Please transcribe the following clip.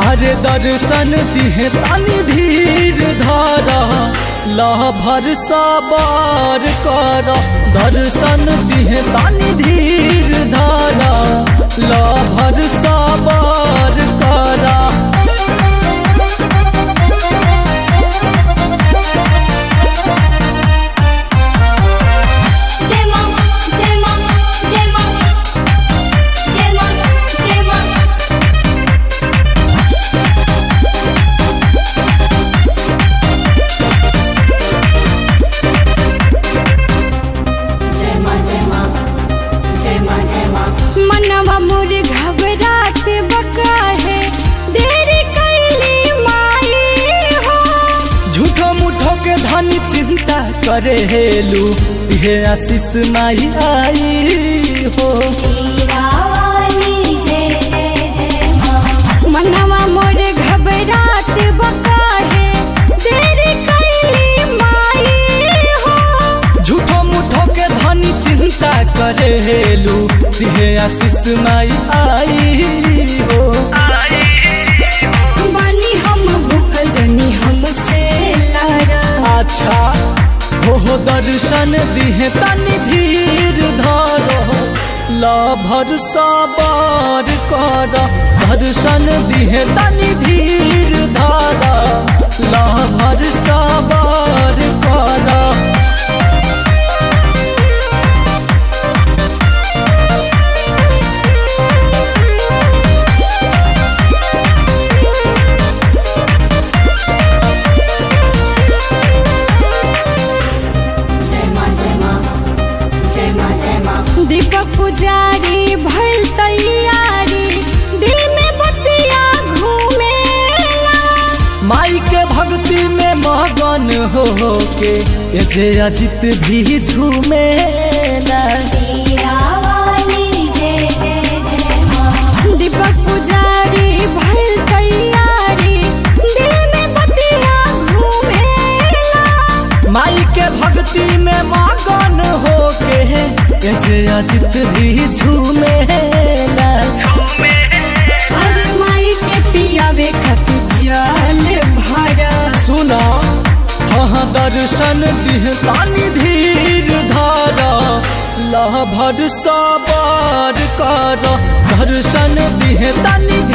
अरे दर्शन दिहे तानी धीर धारा लह भर सवार कर दर्शन दिहे तानी धीर धारा लह भर सवार करा जय मां जय मां जय मां जय मां जय मां जय मां जय मां जय मां जय मां मनवा मोर घबरात बका है देरी कैली माई हो झूठो मुठो के धन चिंता करे हेलू ये आशीष नहीं आई हो वाली जय जय जय मां मनवा मोर घबरात बका है देरी कैली माई हो झूठो मुठो के धन चिंता करे हेलू ये आशीष नहीं आई हो बानी हम भूखल जनी हमसे लारा अच्छा हो दर्शन दिहे तनि धीर धरो लभर सवार कर दर्शन दिहे तनि धीर धर लभर सवार कर जय मां जय मां जय मां जय मां दीपक पुजारी भल तैयारी दिल में बतिया घूमेला माई के भक्ति में मगन हो के ये जे अजित भी झूमेला वाली जय जय जय मां दीपक पुजारी भल तैयारी दिल में बतिया घूमेला माई के भक्ति में मगन हो के ये जे अजित भी झूमेला अरे माई के पियावे खातिर जल भरा सुना हाँ दर्शन दिह पानी धीर धारा लह भर सवार कर दर्शन दिह तनि